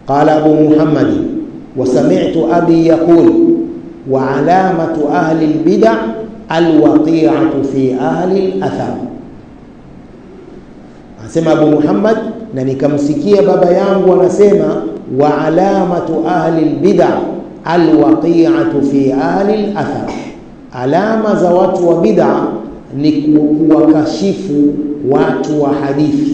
قال أبو محمد وسمعت أبي يقول وعلامة أهل البدع الوقيعة في أهل الأثر anasema Abu Muhammad na nikamsikia baba yangu anasema wa alamatu ahli albid'a alwaqi'atu fi ahli alathar, alama za watu wa bid'a ni kuwakashifu watu wa hadithi.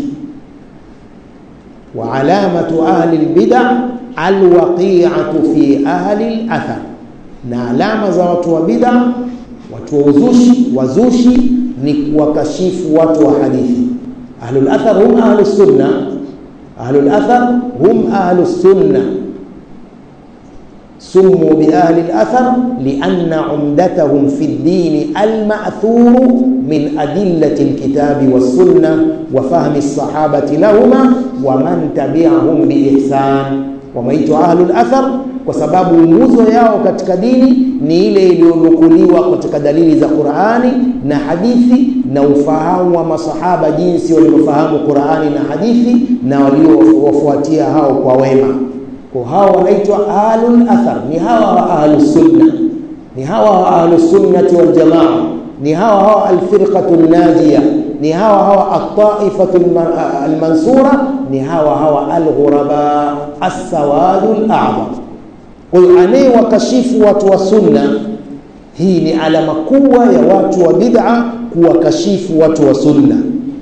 Wa alamatu ahli albid'a alwaqi'atu fi ahli alathar, na alama za watu wa bid'a, watu wa uzushi, wazushi ni kuwakashifu watu wa hadithi. Ahlul athar hum ahlus sunna, ahlul athar hum ahlus sunna سموا بأهل الأثر لأن عمدتهم في الدين المأثور من أدلة الكتاب والسنة وفهم الصحابة لهما ومن تبعهم بإحسان wameitwa ahlul athar kwa sababu nguzo yao katika dini ni ile iliyonukuliwa katika dalili za Qur'ani na hadithi na ufahamu wa masahaba jinsi walivyofahamu Qur'ani na hadithi na waliowafuatia hao kwa wema kwa hawa wanaitwa ahlul athar ni hawa wa ahlus sunna ni hawa wa ahlus sunnati wal jamaa ni hawa hawa alfirqatu najiya ni hawa hawa at-taifatu al-mansura ni hawa hawa al-ghuraba as-sawadu al-a'zam kwa hiyo anayewakashifu watu wa sunna hii ni alama kubwa ya watu wa bid'a kuwakashifu watu wa sunna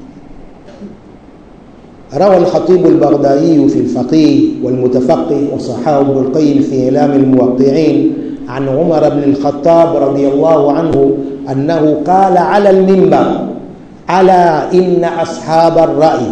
روى الخطيب البغدادي في الفقيه والمتفقه وصححه ابن القيم في إعلام الموقعين عن عمر بن الخطاب رضي الله عنه أنه قال على المنبر ألا إن أصحاب الرأي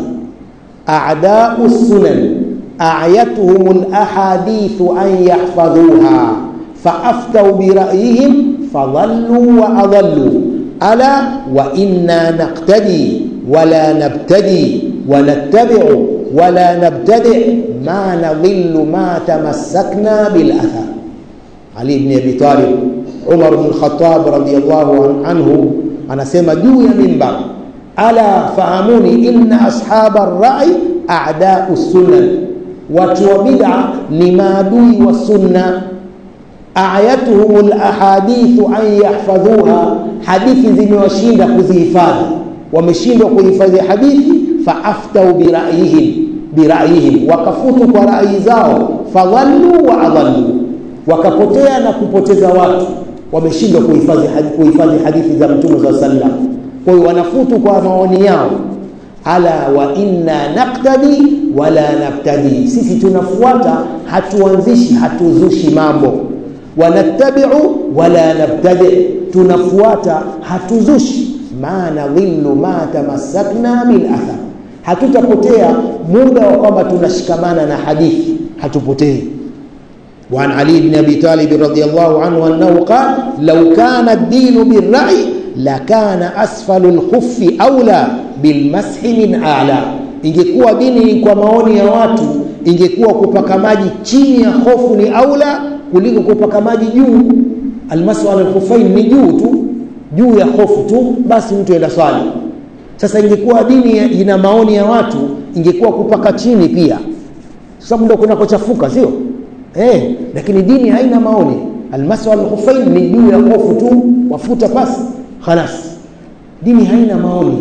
أعداء السنن أعيتهم الأحاديث أن يحفظوها فأفتوا برأيهم فضلوا وأضلوا ألا وإنا نقتدي ولا نبتدي ونتبع ولا نبتدع ما نضل ما تمسكنا بالأثر علي بن أبي طالب عمر بن الخطاب رضي الله عنه anasema juu ya mimbar ala fahamuni inna ashaba rai a'da'u sunan watu wa bid'a ni maadui wa sunna ayatuhum alahadithu an yahfadhuha hadithi zimewashinda kuzihifadhi wameshindwa kuhifadhi hadithi faaftau bira'yihim bira'yihim wakafutu kwa rai zao fadhallu wa adhallu wakapotea na kupoteza watu wameshindwa kuhifadhi kuhifadhi hadithi za mtume za sallam kwa hiyo wanafutu kwa maoni yao ala wa inna naktadi wala nabtadi sisi tunafuata hatuanzishi hatuzushi mambo wanattabiu wala nabtadi tunafuata hatuzushi ma nadhillu ma tamassakna bil athar hatutapotea muda wa kwamba tunashikamana na hadithi hatupotei وعن علي بن ابي طالب رضي الله عنه انه قال لو كان الدين بالرأي لكان اسفل الخف اولى بالمسح من اعلى ingekuwa dini kwa maoni ya watu ingekuwa kupaka maji chini ya hofu ni aula kuliko kupaka maji juu almasu ala alkhufain ni juu tu juu ya hofu tu basi mtu enda swali sasa ingekuwa dini ina maoni ya watu ingekuwa kupaka chini pia sababu ndio kunakochafuka sio eh lakini dini haina maoni almasu alkhufain ni juu ya hofu tu wafuta pasi khalas dini haina maoni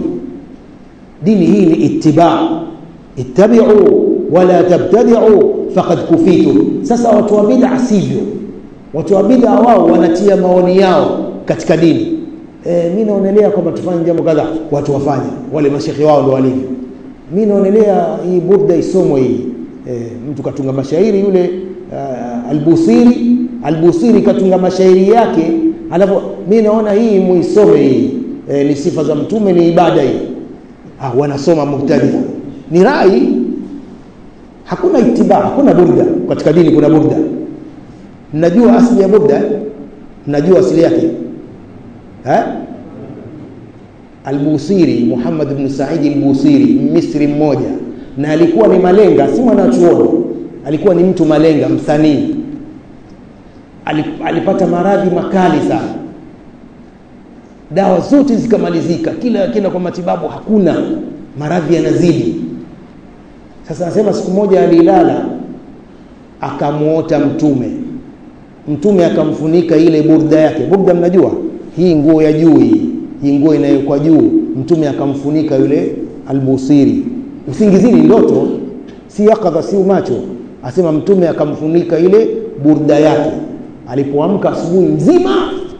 dini hii ni ittiba ittabi'u wala tabtadi'u faqad kufitu sasa watu wa bid'a sivyo watu wa bid'a wao wanatia maoni yao katika dini e, mimi naonelea kwamba tufanye jambo kadha watu wafanye wale mashekhi wao ndio walivyo mimi naonelea hii burda isomwe hii e, mtu katunga mashairi yule uh, albusiri albusiri katunga mashairi yake alafu mimi naona hii muisome hii e, ni sifa za mtume ni ibada hii ah, wanasoma mubtadia ni rai hakuna itiba hakuna burda katika dini kuna burda mnajua asili ya burda mnajua asili yake ha Albusiri Muhammad ibn Said al-Busiri Misri mmoja na alikuwa ni malenga si mwanachuoni alikuwa ni mtu malenga msanii alipata maradhi makali sana dawa zote zikamalizika kila kila kwa matibabu hakuna maradhi yanazidi sasa anasema siku moja alilala akamwota mtume mtume akamfunika ile burda yake burda mnajua hii nguo ya juu hii hii nguo inayowekwa juu mtume akamfunika yule albusiri usingizini ndoto si yakadha si macho asema mtume akamfunika ile burda yake alipoamka asubuhi mzima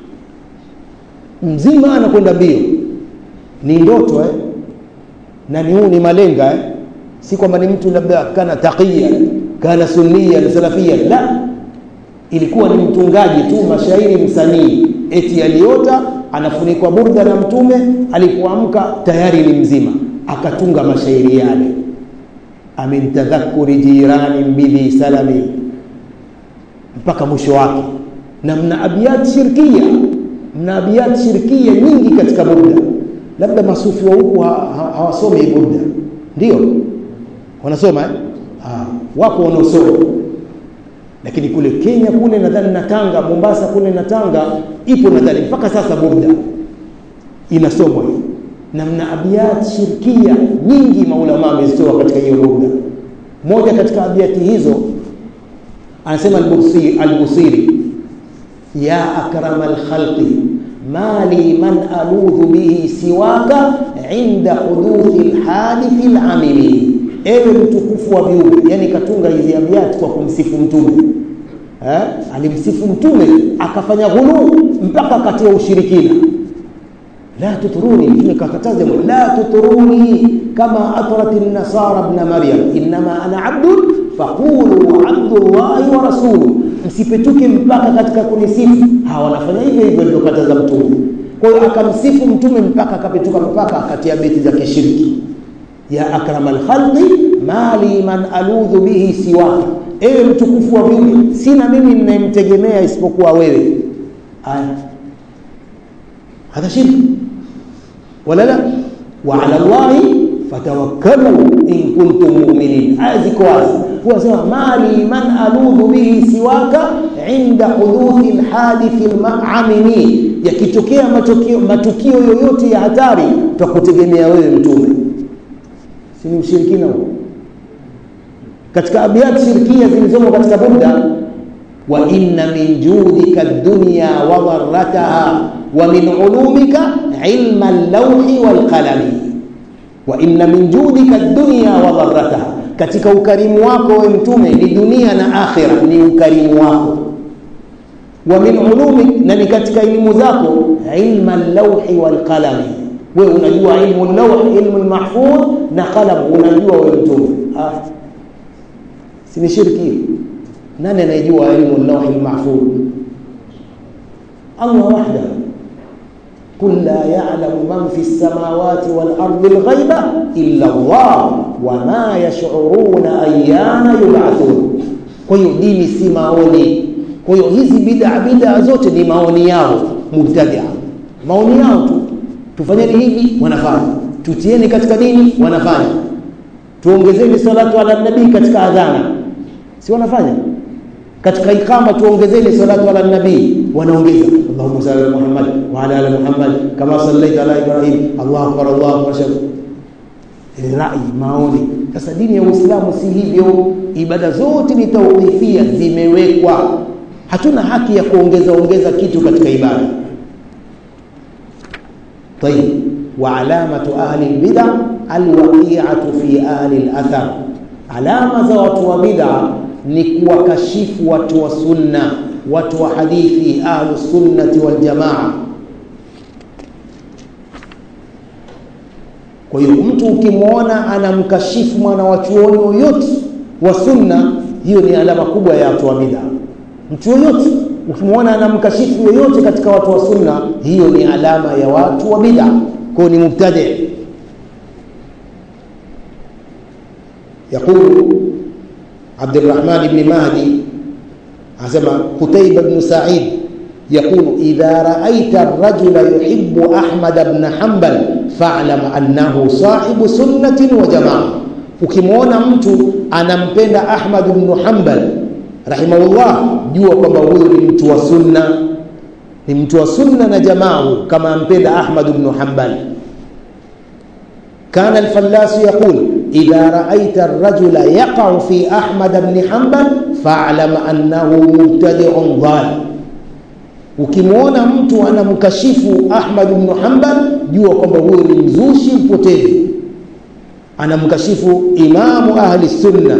mzima anakwenda mbio ni ndoto eh? na ni huu ni malenga eh? si kwamba ni mtu labda kana taqiya kana sunnia salafia la ilikuwa ni mtungaji tu mashairi msanii eti aliota anafunikwa burda na mtume alipoamka tayari ni mzima akatunga mashairi yale amin tadhakuri jirani bidhi salami mpaka mwisho wake na mna abiyat shirkia mna abiyat shirkia nyingi katika burda labda masufi wa huku hawasomi ha, ha, burda ndio wanasoma eh? ha, wapo wanaosoma lakini kule Kenya kule nadhani na Tanga Mombasa kule na Tanga ipo nadhani mpaka sasa burda inasomwa hiyo na mna abiyat shirkia nyingi maulama wamezitoa katika hiyo burda moja katika abiyati hizo anasema al-Busiri al-Busiri ya akrama al-khalqi ma li man aludhu bihi siwaka inda huduthi al-hadithi al-amili ewe mtukufu wa viumbe yani katunga hizi abiyati kwa kumsifu mtume eh alimsifu mtume akafanya ghulu mpaka katia ushirikina la tuturuni mtume kakataza la tuturuni kama atrat an-nasara ibn maryam inma ana abdun faqulu abdullahi wa rasuluhu msipetuke mpaka katika kunisifu hawa wanafanya hivyo hivyo alivyokataza mtume kwa hiyo akamsifu mtume mpaka akapetuka mpaka akatia beti za kishiriki ya akramal khalqi mali man aludhu bihi siwaka ewe mtukufu wa viumbe sina mimi ninayemtegemea isipokuwa wewe aya hadha shirki wala la wa ala allahi fatawakkalu in kuntum mu'minin aya ziko wazi huwa sema mali man aludhu bihi siwaka inda huduthi alhadithi almamini yakitokea matukio matukio yoyote ya hatari tutakutegemea wewe mtume si ni ushirikina huo katika abiyat shirkia zilizomo katika burda wa inna min judika ad-dunya wa dharrataha wa min ulumika ilma al-lawhi wal qalami wa inna min judika ad-dunya wa dharrataha katika ukarimu wako we mtume ni dunia na akhira ni ukarimu wako wa min ulumik na ni katika elimu zako ilma al-lawhi wal qalami wewe unajua ilmu al-lawh ilmu al-mahfuz na qalam unajua wewe mtume ah si ni shirki nani anayejua ilmu al-lawh al-mahfuz Allah wahda قل لا يعلم من في السماوات والأرض الغيب إلا الله وما يشعرون أيان يبعثون kwa hiyo dini si maoni kwa hiyo hizi bid'a bid'a zote ni maoni yao mubtadia maoni yao tu tufanyeni hivi wanafanya tutieni katika dini wanafanya tuongezeni salatu ala nabii katika adhana si wanafanya katika ikama tuongezeni salatu ala nabii wanaongeza Allahumma salli ala Muhammad wa ala ali Muhammad kama sallaita ala Ibrahim Allahu akbar Allahu akbar rai maoni sasa dini ya Uislamu si hivyo ibada zote ni tawqifia zimewekwa hatuna haki ya kuongeza ongeza kitu katika ibada طيب وعلامة أهل البدع الوقيعة في أهل الأثر علامة za watu wa bid'a ni kuwakashifu watu wa sunna watu wa hadithi ahlu sunnati wal jamaa kwa hiyo mtu ukimwona anamkashifu mwana wa chuoni yoyote wa sunna hiyo ni alama kubwa ya watu wa bid'a mtu yoyote ukimwona anamkashifu yoyote katika watu wa sunna hiyo ni alama ya watu wa bid'a kwa ni mubtadi يقول عبد الرحمن بن مهدي عزم قتيبة بن سعيد يقول إذا رأيت الرجل يحب أحمد بن حنبل فاعلم أنه صاحب سنة وجماعة ukimwona mtu anampenda Ahmad ibn Hanbal rahimahullah jua kwamba huyu ni mtu wa sunna ni mtu wa sunna na jamaa kama ampenda Ahmad ibn Hanbal كان الفلاس يقول إذا رأيت الرجل يقع في أحمد بن حنبل fa'lam annahu mubtadi'un dhal ukimwona mtu anamkashifu Ahmad ibn Hanbal jua kwamba huyo ni mzushi mpotevu anamkashifu imamu ahli sunna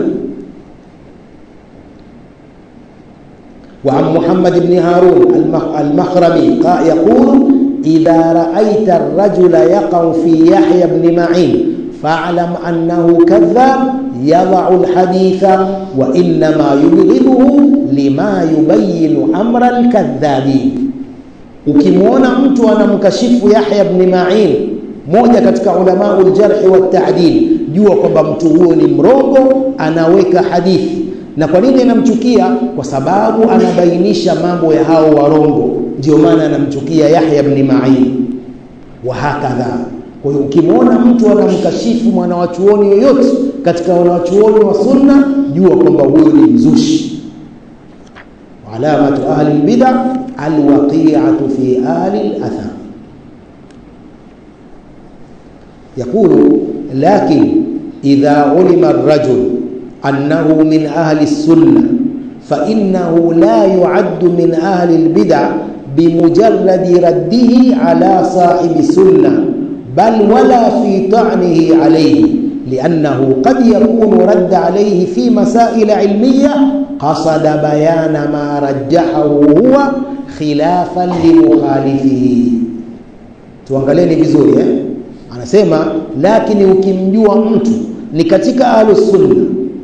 وعن محمد بن هارون المخرمي يقول إذا رأيت الرجل يقع في يحيى بن معين فاعلم أنه كذاب يضع الحديث وإنما يبغضه لما يبين أمر الكذابين ukimwona mtu anamkashifu Yahya ibn Ma'in moja katika ulama uljarhi wa ta'dil jua kwamba mtu huyo ni mrongo anaweka hadithi na kwa nini anamchukia kwa sababu anabainisha mambo ya hao warongo ndio maana anamchukia Yahya ibn Ma'in wa hakadha kwa hiyo ukimwona mtu anamkashifu mwanawachuoni yoyote katika wanawachuoni wa sunna jua kwamba huyo ni mzushi alamatu ahli albid'a alwaqi'atu fi ahli alathar يقول لكن إذا علم الرجل أنه من أهل السنة فإنه لا يعد من أهل البدع بمجرد رده على صاحب السنة بل ولا في طعنه عليه لأنه قد يكون رد عليه في مسائل علمية قصد بيان ما رجحه هو خلافا لمخالفه tuangalieni vizuri eh? anasema lakini ukimjua mtu ni katika ahlus sunna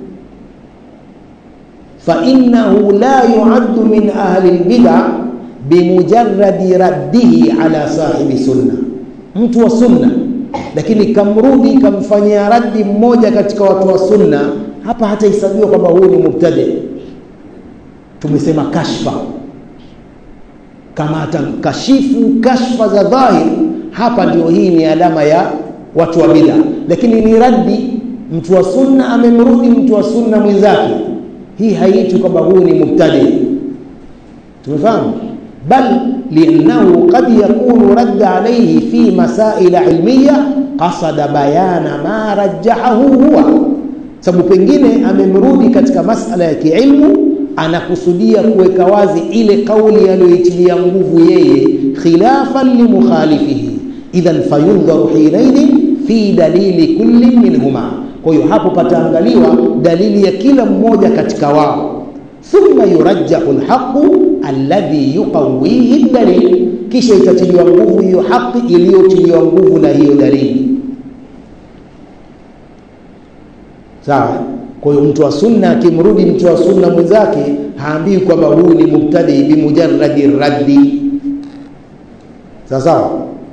fa innahu la yuaddu min ahli albid'a bimujarradi raddihi ala sahibi sunna mtu wa sunna lakini kamrudi kamfanyia raddi mmoja katika watu wa sunna hapa hatahesabiwa kwamba huyu ni mubtadi tumesema kashfa kama atakashifu kashfa za dhahir hapa ndio hii ni alama ya watu wa bid'a lakini ni raddi mtu wa sunna amemrudi mtu wa sunna mwenzake hii haiitwi kwamba huyu ni mubtadi tumefahamu bal liannahu qad yakunu radda alayhi fi masail ilmiya qasada bayana ma rajjahahu huwa sababu pengine amemrudi katika masala ya kiilmu anakusudia kuweka wazi ile kauli aliyoitilia nguvu yeye khilafan limukhalifihi idhan fayundharu hinaidhin fi dalili kulli minhuma kwa hiyo hapo pataangaliwa dalili ya kila mmoja katika wao thumma yurajjahu lhaqu alladhi yuqawihi dalil kisha itatiliwa nguvu hiyo haki iliyotiliwa nguvu na hiyo dalili sawa kwa hiyo mtu wa sunna akimrudi mtu wa sunna mwenzake haambii kwamba huyu ni mubtadi bimujarradi raddi sawa sawa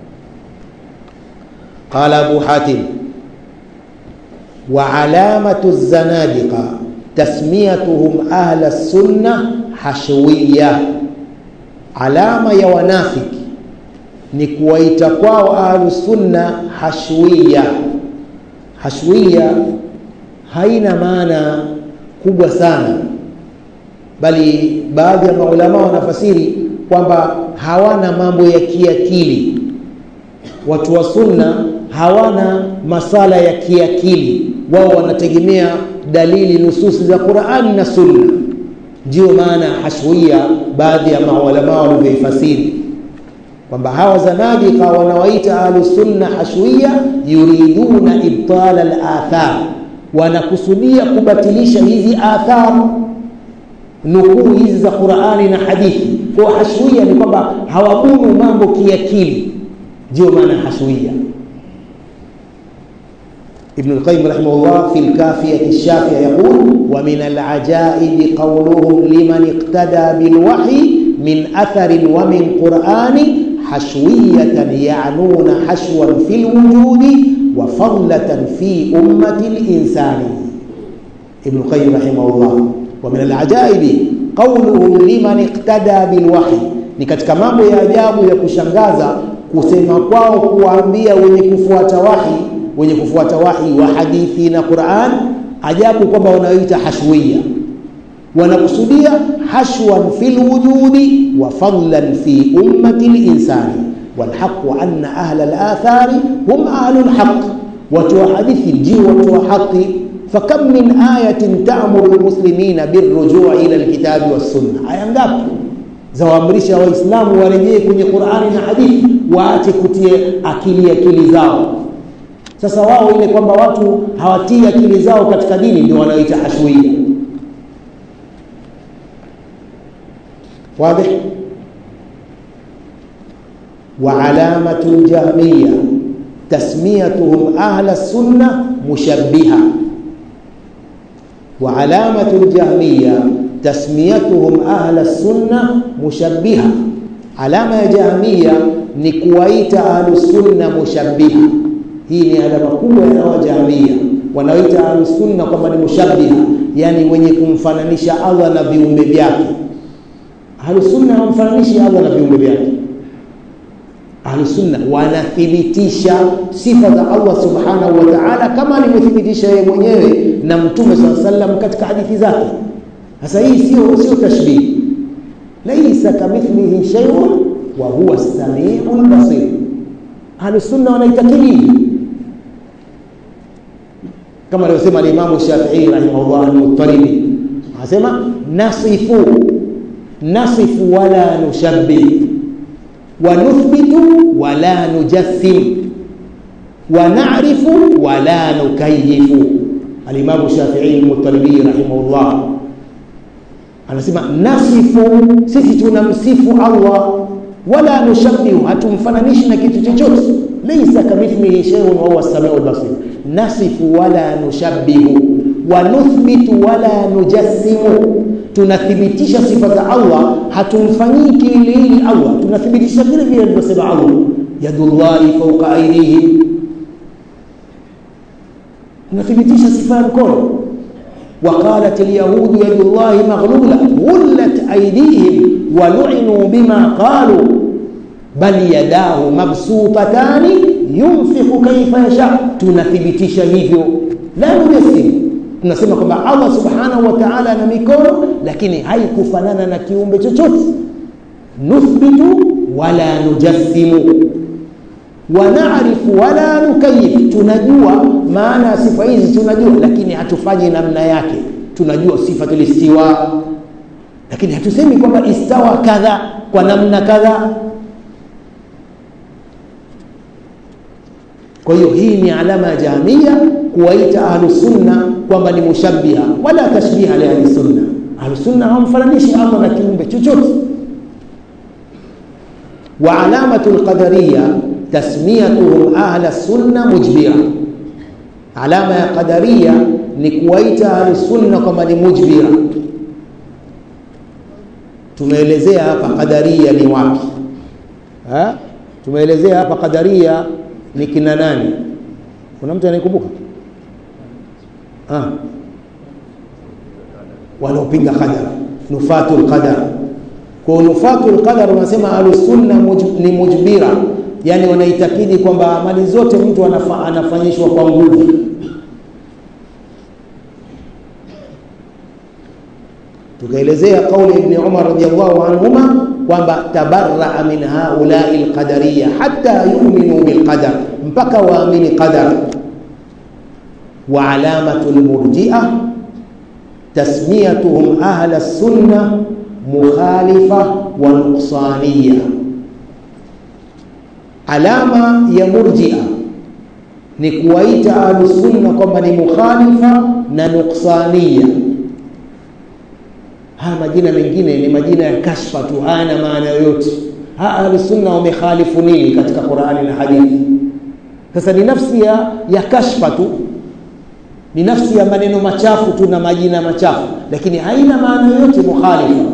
qala abu hatim wa alamatu zanadiqa tasmiyatuhum ahla sunna hashwiya alama ya wanafiki ni kuwaita kwao ahlu sunna hashwiya hashwiya haina maana kubwa sana bali baadhi ya maulama wanafasiri kwamba hawana mambo ya kiakili watu wa sunna hawana masala ya kiakili wao wanategemea dalili nususi za Qur'ani na Sunna ndio maana hashwia baadhi ya maulama walivyoifasiri kwamba hawa zanadika wanawaita ahlusunna hashwia yuriduna ibtala al-athar wanakusudia kubatilisha hizi athar nukuu hizi za Qur'ani na hadithi kwa hashwia ni kwamba hawabunu mambo kiakili ndio maana hashwia ابن القيم رحمه الله في الكافية الشافية يقول ومن العجائب قولهم لمن اقتدى بالوحي من أثر ومن قرآن حشوية يعنون حشوا في الوجود وفضلة في أمة الإنسان ابن القيم رحمه الله ومن العجائب قولهم لمن اقتدى بالوحي ni katika mambo ya ajabu ya kushangaza kusema kwao kuwaambia wenye kufuata wahi wenye kufuata wahi wa hadithi na Qur'an ajabu kwamba wanaoita hashwiya wanakusudia hashwan fil wujudi wa fadlan fi ummati linsani walhaqu anna ahla alathari hum ahlu lhaq watu wa hadithi ndio watu wa haqi fakam min ayatin ta'muru almuslimina birrujui ila alkitabi wassunna aya ngapi zawaamrisha waislamu warejee kwenye qurani na hadithi waache kutie akili akili zao sasa wao ile kwamba watu hawatii akili zao katika dini ndio wanaoita hashwia واضح وعلامة الجهمية تسميتهم أهل السنة مشبهة وعلامة الجهمية تسميتهم أهل السنة مشبهة علامة جهمية نكويت أهل السنة مشبهة hii ni alama kubwa ya wajamia wanaoita ahlusunna kwamba ni mushabiha yani wenye kumfananisha allah na viumbe vyake ahlusunna hawamfananishi allah na viumbe vyake ahlusunna wanathibitisha sifa za allah subhanahu wa taala kama alivyothibitisha yeye mwenyewe na mtume saa salam katika hadithi zake sasa hii sio sio tashbihi laisa kamithlihi sheiun wa huwa samiu lbasir ahlusunna wanaitakidi kama alivyosema alimamu shafii rahimahullah almutalibi anasema nasifu nasifu wala nushabbih wa nuthbitu wala nujassim wa na'rifu wala nukayifu alimamu shafii almutalibi rahimahullah anasema nasifu sisi tunamsifu allah wala nushabbihu hatumfananishi na kitu chochote laysa kamithlihi shay'un wa huwa as-sami'ul basir nasifu wala nushabbihu wa nuthbitu wala nujassimu tunathibitisha sifa za Allah hatumfanyii kiwiliwili Allah tunathibitisha vile vile alivyosema Allah yadullahi fawqa aydihim tunathibitisha sifa ya mkono وقالت اليهود يد الله مغلولة غلت أيديهم ولعنوا بما قالوا بل يداه مبسوطتان ينفق كيف يشاء tunathibitisha hivyo la nujassim tunasema kwamba Allah subhanahu wa ta'ala ana mikono lakini haikufanana na kiumbe chochote nuthbitu wala nujassimu wanarifu wala nukayif tunajua maana ya sifa hizi tunajua lakini hatufanyi namna yake tunajua sifatul istiwa lakini hatusemi kwamba istawa kadha kwa namna kadha kwa hiyo hii ni alama ya jahamia kuwaita ahlusunna kwamba ni mushabbiha wala tashbiha li ahlisunna ahlusunna hawamfananishi allah na kiumbe chochote wa alamatu lqadariya tasmiyatuhum ahla sunna mujbira alama ya qadaria ni kuwaita ahlusunna kwamba ni mujbira tumeelezea hapa qadaria ni wapi ha? tumeelezea hapa qadaria ni kina nani kuna mtu anayekumbuka wanaopinga qadar nufatu lqadar kwa nufatu lqadar wanasema ahlusunna muj, ni mujbira yani wanaitakidi kwamba amali zote mtu anafa, anafanyishwa kwa nguvu tukaelezea kauli ibni umar radiallahu anhuma kwamba tabaraa min haulai lqadariya hata yuminu bilqadar mpaka waamini qadar wa alamatu lmurjia tasmiyatuhum ahla sunna mukhalifa wa nuqsaniya alama ya murjia ni kuwaita ahlusunna kwamba ni mukhalifa na nuqsaniya haya majina mengine ni majina ya kashfa tu hayana maana yoyote ahlusunna wamekhalifu nini katika qurani na hadithi sasa ni nafsi ya, ya kashfa tu ni nafsi ya maneno machafu tu na majina machafu lakini haina maana yoyote mukhalifa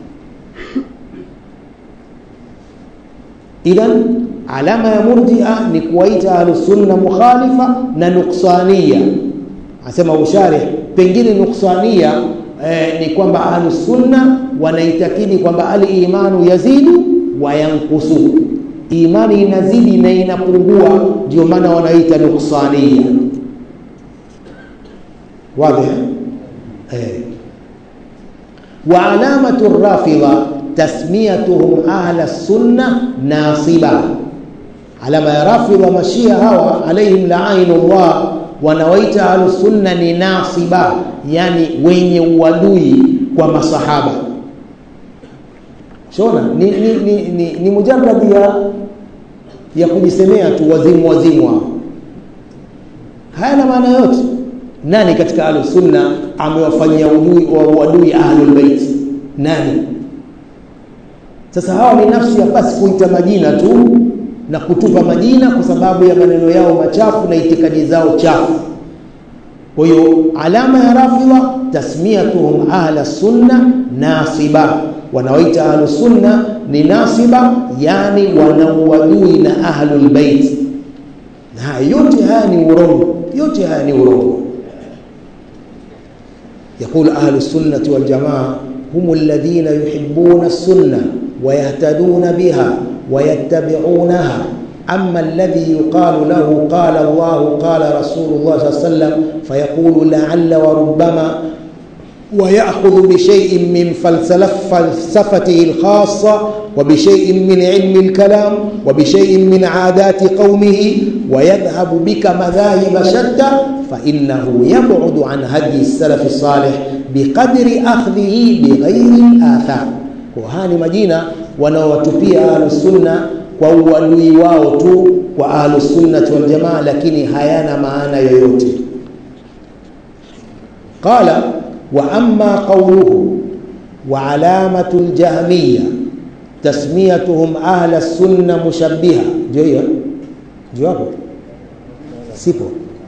idhan alama ya murjia ni kuwaita ahlusunna mukhalifa na nuksania asema usharih pengine nuksania eh, ni kwamba ahlusunna wanaitakidi kwamba alimanu yazidu wa yankusu imani inazidi na inapungua ndio maana wanaita nuksania واضح ايه وعلامة الرافضة تسميتهم أهل السنة ناصبة علامة رافضة مشيها هوا عليهم لعين الله wanawaita ahlusunna ni nasiba yani wenye uadui kwa masahaba shona ni, ni, ni, ni, ni mujaradi ya ya kujisemea tu wazimu wazimu hao hayana maana yote nani katika ahlusunna amewafanyia udui wa uadui ahlulbeit nani sasa hawa ni nafsi ya basi kuita majina tu na kutupa majina kwa sababu ya maneno yao machafu na itikadi zao chafu kwa hiyo alama ya rafidha tasmiyatuhum ahla sunna nasiba wanaoita ahlu sunna ni nasiba yani wanauadui na ahlul bait na yote haya ni urongo yote haya ni urongo يقول أهل السنة والجماعة هم الذين يحبون السنة ويهتدون بها ويتبعونها أما الذي يقال له قال الله قال رسول الله صلى الله عليه وسلم فيقول لعل وربما ويأخذ بشيء من فلسفته الخاصة وبشيء من علم الكلام وبشيء من عادات قومه ويذهب بك مذاهب شتى فإنه يبعد عن هدي السلف الصالح بقدر أخذه بغير الآثار وهاني مدينة wanaowatupia ahlusunna kwa uadui wao tu kwa ahlusunnati waljamaa lakini hayana maana yoyote qala wa amma qawluhu wa alamatu ljahmiya tasmiyatuhum ahla sunna mushabbiha ndio hiyo ndio hapo sipo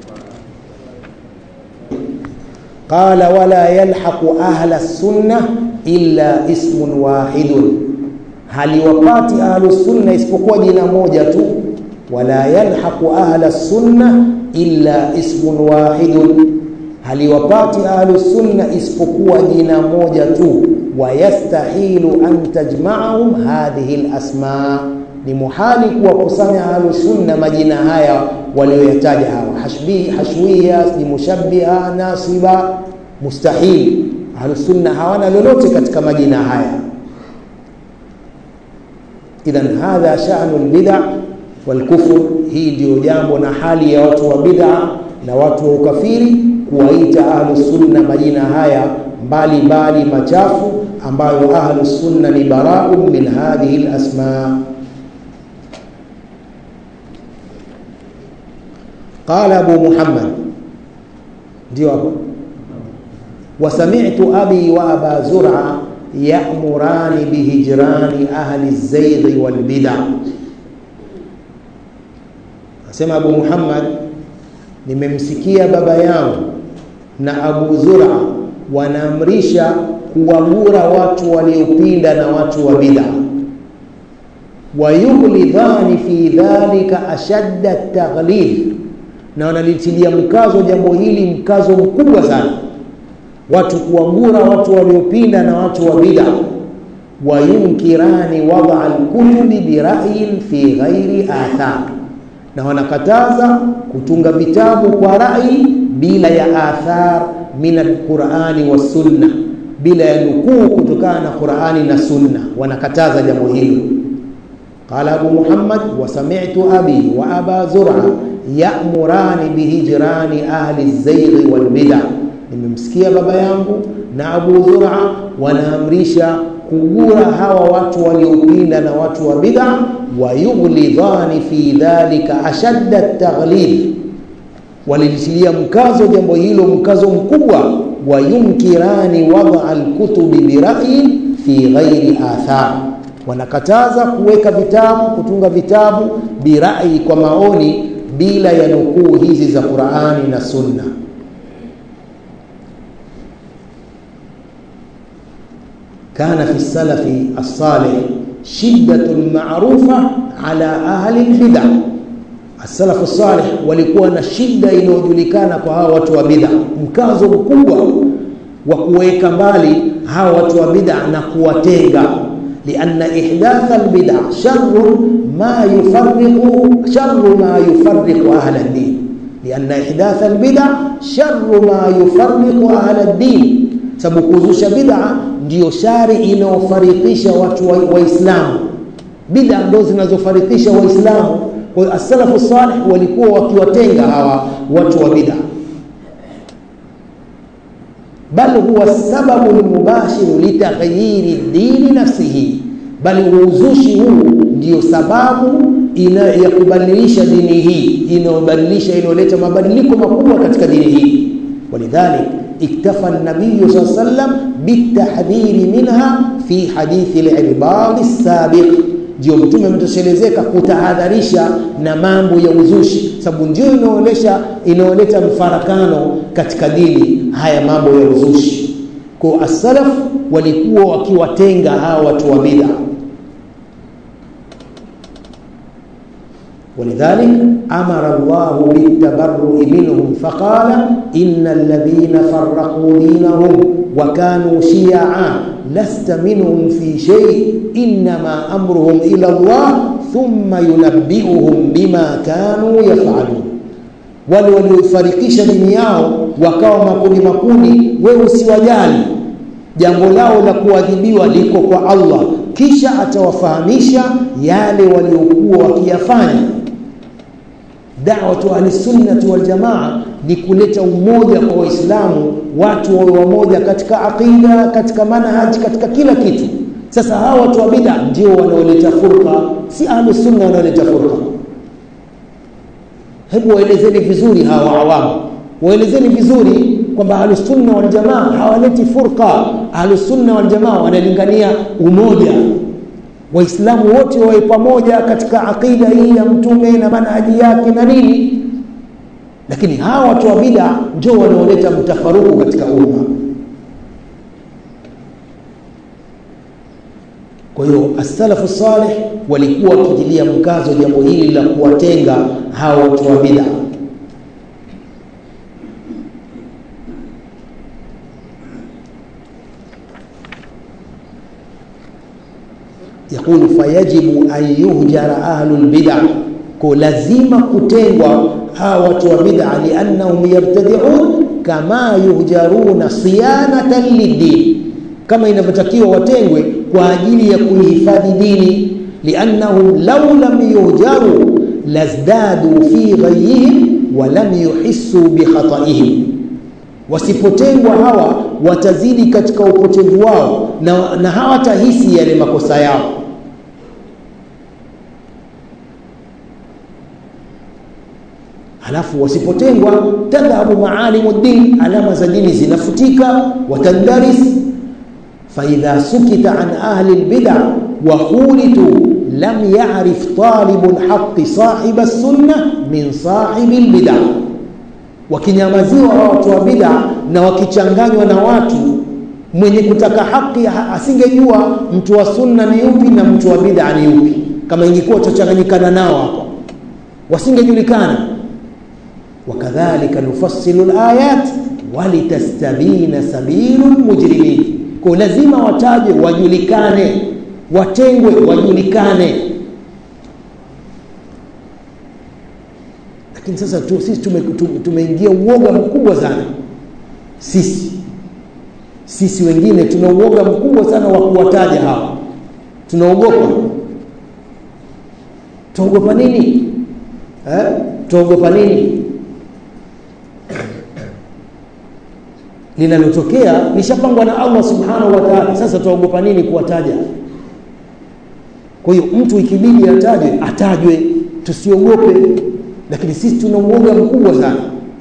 qala wala yalhaqu ahla sunna illa ismun wahidun haliwapati ahlu sunna isipokuwa jina moja tu wala yalhaqu ahla sunna illa ismun wahidun haliwapati ahlu sunna isipokuwa jina moja tu wayastahilu an tajma'ahum hadhihi alasma ni muhali kuwakusanya ahlu sunna majina haya walioyataja hawa hashbi hashwiya ni mushabbiha nasiba mustahil ahlu sunna hawana lolote katika majina haya idhan hadha sha'nu albid'a walkufur hii ndio jambo na hali ya watu wa bid'a na watu wa ukafiri kuwaita ahlu sunna majina haya mbali mbali machafu ambayo ahlu sunna ni bara'un min hadhihi alasma qala abu muhammad ndio hapo وسمعت أبي وأبا زرعة يأمران بهجران أهل الزيغ والبدع أسمع أبو محمد nimemsikia baba yangu na Abu Zura wanaamrisha kuwagura watu waliopinda na watu wa bid'a wayughlidhani fi dhalika ashadda taghlidh na wanalitilia mkazo jambo hili mkazo mkubwa sana watu kuwagura watu waliopinda na watu wa bid'a wayunkirani wada alkutubi bira'yin fi ghairi athar na wanakataza kutunga vitabu kwa rai bila ya athar min alqurani wassunna bila ya nukuu kutokana na qurani na sunna wanakataza jambo hilo qala abu muhammad wa sami'tu abi wa aba zur'a ya'murani bihijrani ahli az-zayg wal bid'ah nimemsikia baba yangu na Abu Zur'a wanaamrisha kugura hawa watu waliopinda na watu wa bid'a wayughlidhani fi dhalika ashadda taghlidh walilitilia mkazo jambo hilo mkazo mkubwa wayunkirani wada alkutubi bira'yi fi ghairi athar wanakataza kuweka vitabu kutunga vitabu birai kwa maoni bila ya nukuu hizi za Qur'ani na Sunna كان في السلف الصالح شدة معروفة على أهل البدع السلف الصالح walikuwa na shida inayojulikana kwa hawa watu wa bid'a mkazo mkubwa wa kuweka mbali hawa watu wa bid'a na kuwatenga لأن إحداث البدع شر ما يفرق شر ما يفرق أهل الدين لأن إحداث البدع شر ما يفرق أهل الدين sababu kuzusha bid'a ndiyo shari inayofarikisha watu waislamu wa bid'a ndo zinazofarikisha waislamu kwa hiyo as-salafu salih walikuwa wakiwatenga hawa watu wa bid'a bal huwa sababu lmubashiru litaghyiri dini nafsihi bali uuzushi huu ndiyo sababu ina ya kubadilisha dini hii inayobadilisha inayoleta mabadiliko makubwa katika dini hii walidhalik iktafa nabiyu saa sallam bitahdhiri minha fi hadithi lirbadi sabiq ndio mtume ametoshelezeka kutahadharisha na mambo ya uzushi sababu ndio inaonyesha inaoleta mfarakano katika dini haya mambo ya uzushi kwa as-salaf walikuwa wakiwatenga hawa watu wa bid'a ولذلك أمر الله بالتبرؤ منهم فقال إن الذين فرقوا دينهم وكانوا شيعا لست منهم في شيء إنما أمرهم إلى الله ثم ينبئهم بما كانوا يفعلون wale walioifarikisha dini yao wakawa makundi makundi wewe usiwajali jambo lao la kuadhibiwa liko kwa Allah kisha atawafahamisha yale waliokuwa wakiyafanya da'watu ahlisunnati waljamaa ni kuleta umoja kwa waislamu watu wawe wamoja katika aqida katika manhaji katika kila kitu sasa hawa watu wa bid'a ndio wanaoleta furqa si ahlusunna wanaoleta furqa hebu waelezeni vizuri hawa awamu waelezeni vizuri kwamba ahlusunna waljamaa hawaleti furqa ahlusunna waljamaa wanalingania umoja waislamu wote wawe pamoja katika aqida hii ya mtume na manhaji yake na nini lakini hawa watu wa bid'a ndio wanaoleta mtafaruku katika umma kwa hiyo as-salafu salih walikuwa wakijilia mkazo jambo hili la kuwatenga hawa watu wa bid'a يقول فيجب أن يهجر أهل البدع كلازم كتengwa hawa watu wa bid'a liannahum yabtadi'un kama yuhjaruna siyanatan lidin kama inavyotakiwa watengwe kwa ajili ya kuihifadhi dini liannahum law lam yuhjaru lazdadu fi ghayihim wa lam yuhissu bi khata'ihim wasipotengwa hawa watazidi katika upotevu wao na, na hawatahisi yale makosa yao halafu wasipotengwa tadhhabu maalimu din alama za dini zinafutika watandaris faidha sukita an ahli lbida wahulitu lam yarif talibu lhaqi sahiba lsunna min sahibi lbida wakinyamaziwa watu wa bida na wakichanganywa na watu mwenye kutaka haki asingejua mtu wa sunna ni yupi na mtu wa bida ni yupi kama ingekuwa tutachanganyikana nao hapo wasingejulikana wakadhalika nufassilu layat walitastabina sabilu lmujrimin kwa lazima watajwe wajulikane watengwe wajulikane lakini sasa tu, sisi tumeingia tume uoga mkubwa sana sisi sisi wengine tuna uoga mkubwa sana wa kuwataja hawa tunaogopa tuogopa nini eh? tuogopa nini linalotokea lishapangwa na Allah subhanahu wa ta'ala sasa tuogopa nini kuwataja kwa hiyo mtu ikibidi atajwe atajwe tusiogope lakini sisi tuna uoga mkubwa sana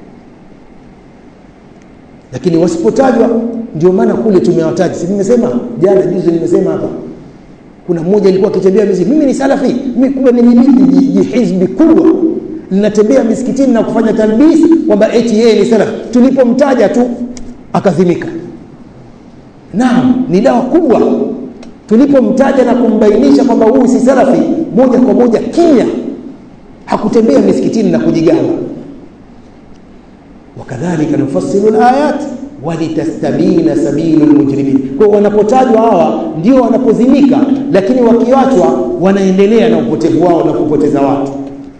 lakini wasipotajwa ndio maana kule tumewataja si nimesema jana juzi nimesema hapa kuna mmoja alikuwa akitembea misikiti mimi ni salafi mimi kumbe nimiliki jihizbi kubwa linatembea misikitini na kufanya talbis kwamba eti yeye ni salafi tulipomtaja tu akadhimika naam ni dawa kubwa tulipomtaja na kumbainisha kwamba huyu si salafi moja kwa moja kimya hakutembea misikitini na kujigamba wakadhalika nufassilu layat walitastabina sabilu lmujrimin kwa wanapotajwa hawa ndio wanapozimika lakini wakiachwa wanaendelea na upotevu wao na kupoteza watu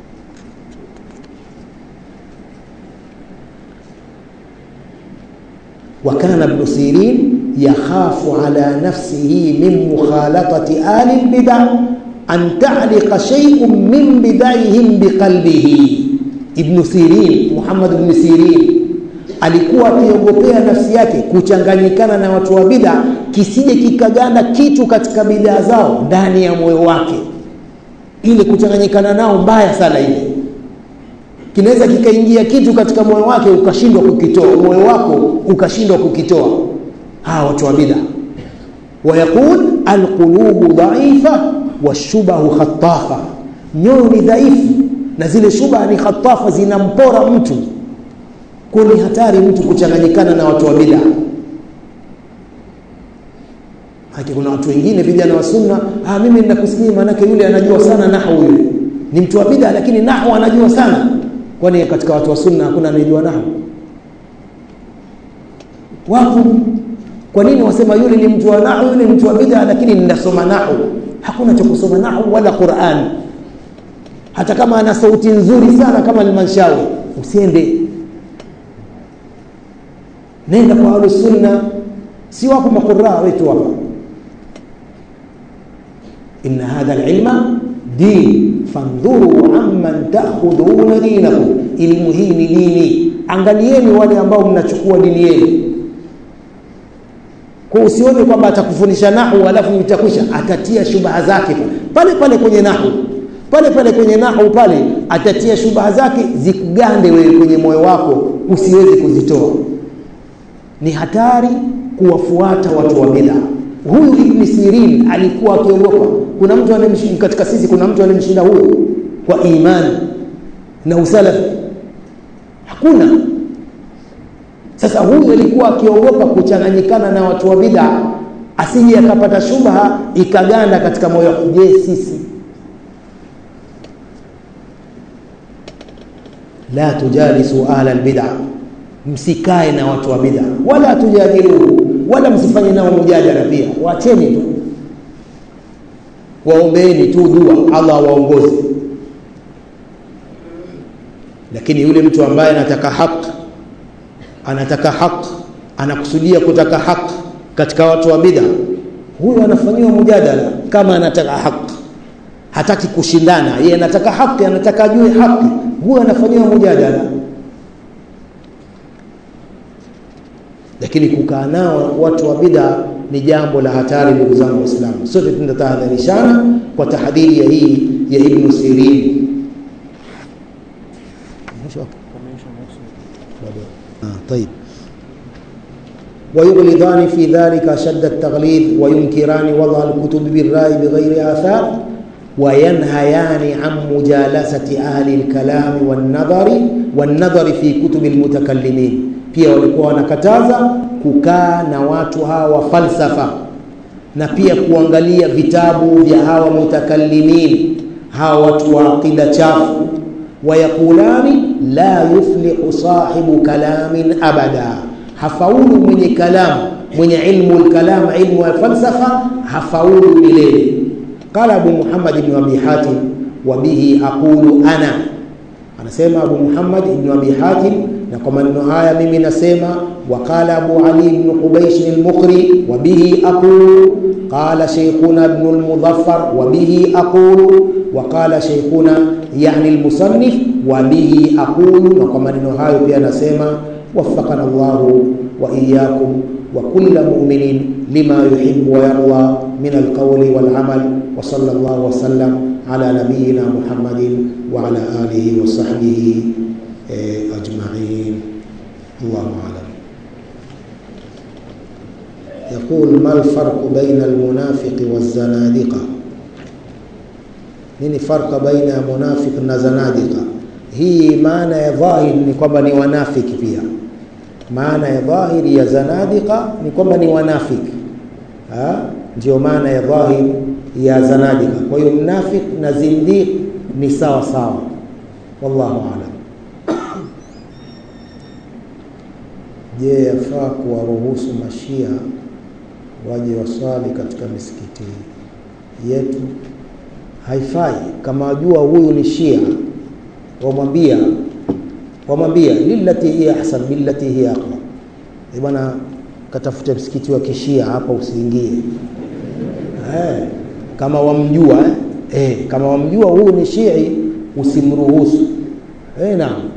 وكان ابن سيرين يخاف على نفسه من مخالطة آل البدع an ta'liqa shay'un min bidaihim biqalbihi ibn sirin muhammad ibn sirin alikuwa akiogopea nafsi yake kuchanganyikana na watu wa bid'a kisije kikaganda kitu katika bid'a zao ndani ya moyo wake ile kuchanganyikana nao mbaya sana ile kinaweza kikaingia kitu katika moyo wake ukashindwa kukitoa moyo wako ukashindwa kukitoa hawa watu wa bid'a wayaqul alqulubu dhaifa washubahu khatafa nyoyo ni dhaifu na zile shubha ni khatafa zinampora mtu kwa ni hatari mtu kuchanganyikana na watu wa bid'a haki kuna watu wengine vijana wa sunna ah mimi ninakusikia maanake yule anajua sana nahwu yule ni mtu wa bid'a lakini nahwu anajua sana kwani katika watu wa sunna hakuna anayejua nahwu wapo kwa nini wasema yule ni mtu wa nahwu yule ni mtu wa bid'a lakini ninasoma nahwu hakuna cha kusoma nahwu wala Qur'an hata kama ana sauti nzuri sana kama Al-Manshawi usiende nenda kwa ahlus sunna si wako maquraa wetu hapa inna hadha alilma din fandhuru amman ta'khuduna dinakum ilmu hii ni dini angalieni wale ambao mnachukua dini yenu kwa usione kwamba atakufundisha nahu alafu itakwisha atatia shubaha zake pale pale kwenye nahu pale pale kwenye nahu pale atatia shubaha zake zikugande wewe kwenye moyo wako usiweze kuzitoa ni hatari kuwafuata watu wa bid'a huyu ibn sirin alikuwa akiogopa kuna mtu anemshinda katika sisi kuna mtu anemshinda huyo kwa imani na usalafi hakuna sasa huyu alikuwa akiogopa kuchanganyikana na watu wa bid'a asije akapata shubha ikaganda katika moyo je sisi la tujalisu ahla albid'a msikae na watu wa bid'a wala tujadiluhu wala msifanye nao mjadala pia wacheni tu waombeeni tu dua Allah waongoze lakini yule mtu ambaye anataka haki anataka haki anakusudia kutaka haki katika watu wa bid'a huyo anafanyiwa mjadala kama anataka haki hataki kushindana yeye anataka haki anataka ajue haki huyo anafanyiwa mjadala lakini kukaa nao watu wa bid'a ni jambo la hatari ndugu zangu waislamu sote tunatahadharishana kwa tahadhiri ya hii ya ibn sirin طيب ويغلظان في ذلك شد التغليظ وينكران وضع الكتب بالرأي بغير آثار وينهيان عن مجالسة أهل الكلام والنظر والنظر في كتب المتكلمين pia walikuwa wanakataza kukaa na watu hawa falsafa na pia kuangalia vitabu vya hawa mutakallimin hawa watu wa aqida chafu wayaqulani la yuflihu sahibu kalamin abada hafaulu mwenye kalam mwenye ilmu lkalam ilmu ya falsafa hafaulu milele qala abu muhammad ibn abi hatim wa bihi aqulu ana anasema abu muhammad ibn abi hatim na kwa maneno haya mimi nasema waqala abu ali ibn qubaysh al-muqri wa bihi aqulu qala shaykhuna ibn al-mudaffar wa bihi aqulu wa qala shaykhuna yani al-musannif wa bihi aqulu na kwa maneno hayo pia nasema waffaqana Allah wa iyyakum wa kull mu'minin lima yuhibbu wa yarda min al-qawli wal amal wa sallallahu wa sallam ala nabiyyina Muhammadin wa ala alihi wa sahbihi أجمعين الله أعلم يقول ما الفرق بين المنافق والزنادقة nini farqa baina ya munafiq na zanadika hii maana ya dhahir ni kwamba ni wanafiki pia maana ya dhahiri ya zanadika ni kwamba ni wanafiki ndio maana ya dhahir ya zanadika kwa hiyo mnafik na zindiq ni sawa sawa wallahu a'lam je yafaa kuwaruhusu mashia waje waswali katika misikiti yetu haifai kama wajua huyu ni shia wamwambia wamwambia lillati hiya ahsan billati hiya aqwa e bwana katafute msikiti wa kishia hapa usiingie eh kama wamjua eh eh, kama wamjua huyu ni Shii usimruhusu. Eh, naam.